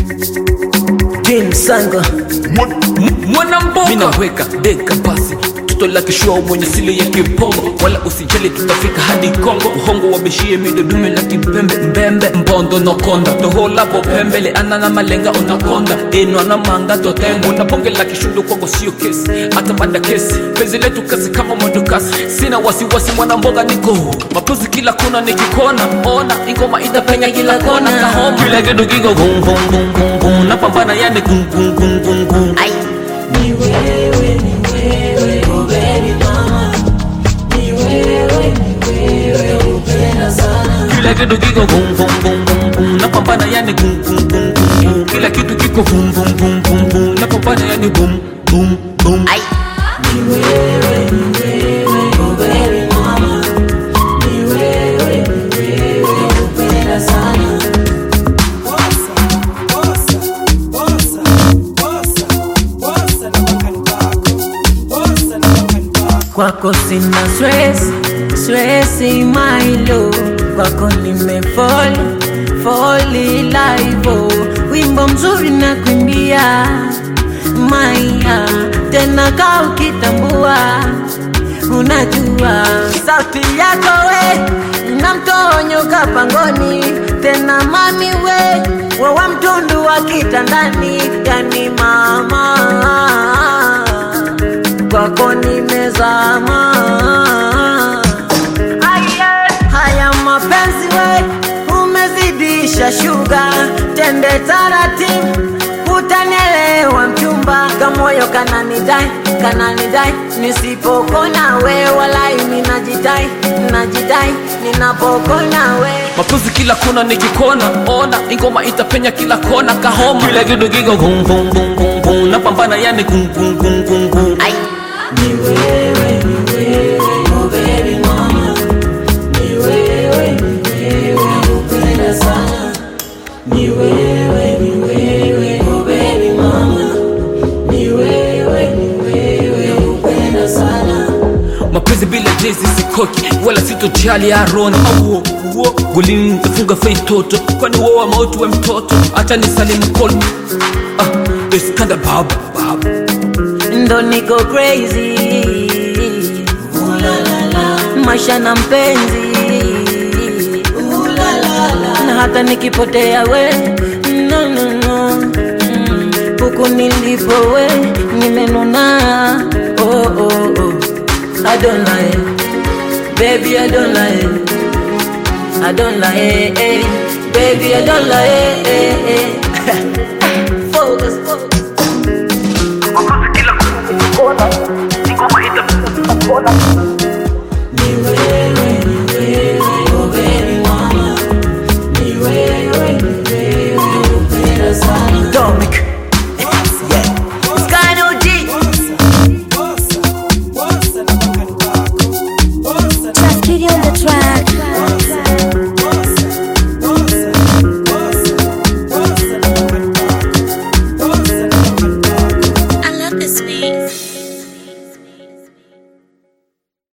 James Sanga mwanamboga minaweka deka basi toto la kishua mwenye sile ya kipongo wala usijali tutafika hadi kongo uhongo wabishie midodume la kipembe mbembe mbondo nokonda toholabo pembele ana na malenga unakonda eno na manga totembo na bonge la kishundo kwangu sio kesi hata baada kesi penzi letu kasi kama mwendokasi sina wasiwasi mwanamboga niko mapenzi kila kona nikikona ona ingoma itapenya kila kona kahoma kila kitu kiko gung gung gung gung gung napambana yani gung gung gung gung gung Ai. Ni wewe, ni wewe, oh baby mama. Ni wewe, ni wewe, upenda sana. kila kitu kiko vum vum vum vum vum napambana yani vum vum vum vum vum kila kitu kiko vum vum vum vum vum napambana yani vum vum vum Ai. Ni wewe, ni wewe, oh baby mama. Ni wewe, ni wewe, upenda sana. kwako sina stress stress mailo kwako nimefall foli laivo wimbo mzuri na kuimbia maia tena ka ukitambua unajua sauti yako we inamtonyoka pangoni tena mami we wawa mtundu wa kitandani yani mama kwako nimezama. Haya mapenzi we umezidisha shuga, tende taratibu utanielewa mchumba, kamoyo kananidai kananidai, nisipokona we walai ninajidai najidai ninapokona we mapenzi kila kona nikikona ona ingoma itapenya kila kona kahoma kila kitu kiko vum vum vum vum vum napambana yani gung gung gung gung gung Ai. Ni wewe, ni wewe, oh baby mama. Ni wewe, ni wewe, upenda sana. Ni wewe, ni wewe, oh baby mama. Ni wewe, ni wewe, upenda sana. mapenzi bila jezi sikoki wala sitojali arona auo uo golini nitafunga fei toto kwani woa mauti we mtoto acha ni salimu kol ah, iskanda bab bab ndo niko crazy Ooh la la la, maisha na mpenzi ooh la la la. na hata nikipotea we no, no, no. Mm, huku nilipo we nimenuna oh, oh, oh. I don't lie baby I don't lie I don't lie eh, eh. baby I don't lie eh, eh, eh. focus, focus.